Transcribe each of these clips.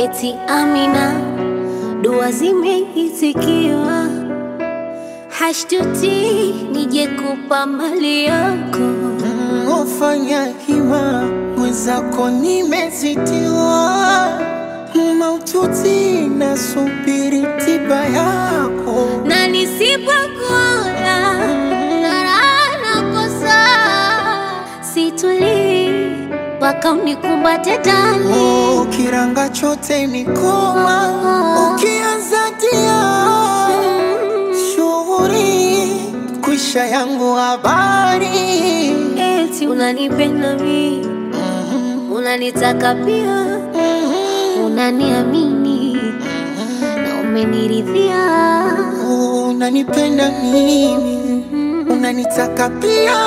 eti Amina, dua zimeitikiwa, hashtuti nije kupa mali yako. Ufanya hima mwenzako nimezitiwa, maututi nasubiri tiba yako. na nisipokuona raha nakosa, situlii mpaka unikumbate ndani. Oh, kiranga chote mikoma ukianza tia shughuri kwisha yangu habari Eti unanipenda mi, unanitaka pia, unaniamini na umeniridhia. unanipenda mimi unanitaka pia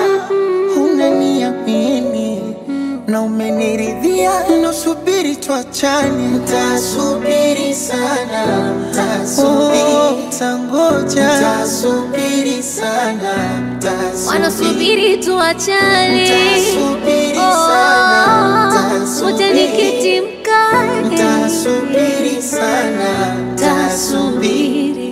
unaniamini na umeniridhia nasubiri tuachane ntasubiri sana oh, tangoja ntasubiri sana Wanasubiri tuachane, Nitasubiri Oh, sana, nitasubiri. wote nikiti mkae, Ntasubiri sana tasubiri.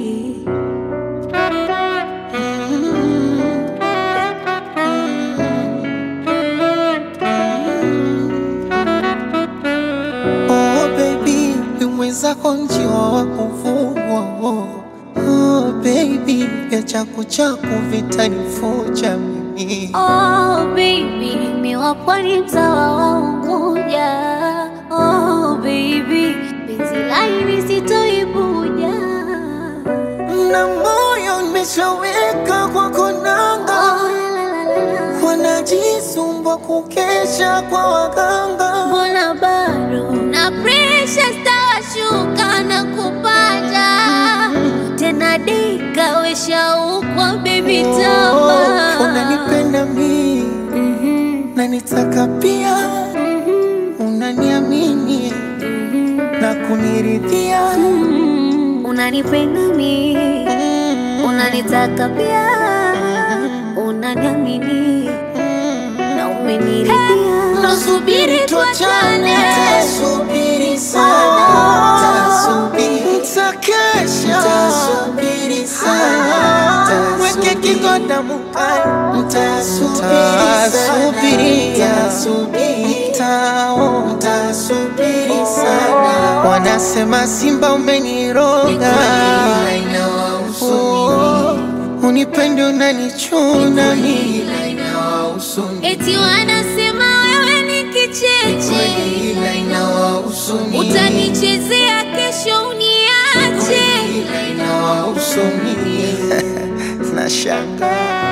Oh baby, mwenzako njiwa wa kuvugwa oh. Oh baby, vya chaku chaku vitanifuja mimi Oh baby, miwa pwani mtawa wa Unguja. Oh baby, penzi laini sitoibuja. na moyo nimeshaweka kwa konanga Oh, la, la, la, la. wanajisumbwa kukesha kwa waganga Mbona bado na presha stawashuka na kupanda tena dika weshaukwa baby Oh, tama unanipenda mimi Mhm, na nitaka pia mhm, unaniamini na kuniridhia mhm. unanipenda mi unanitaka pia unaniamini na umeniridhia Nasubiri tuachane, tasubiri sana, tasubiri, takesha, tasubiri sana, weke kigoda mukani, tasubiri, tasubiri, tao, tasubiri sana, wanasema simba umeniroga, Oh, unipende unanichuna mimi eti wanasema wewe ni kicheche utanichezea kesho uniache Nashangaa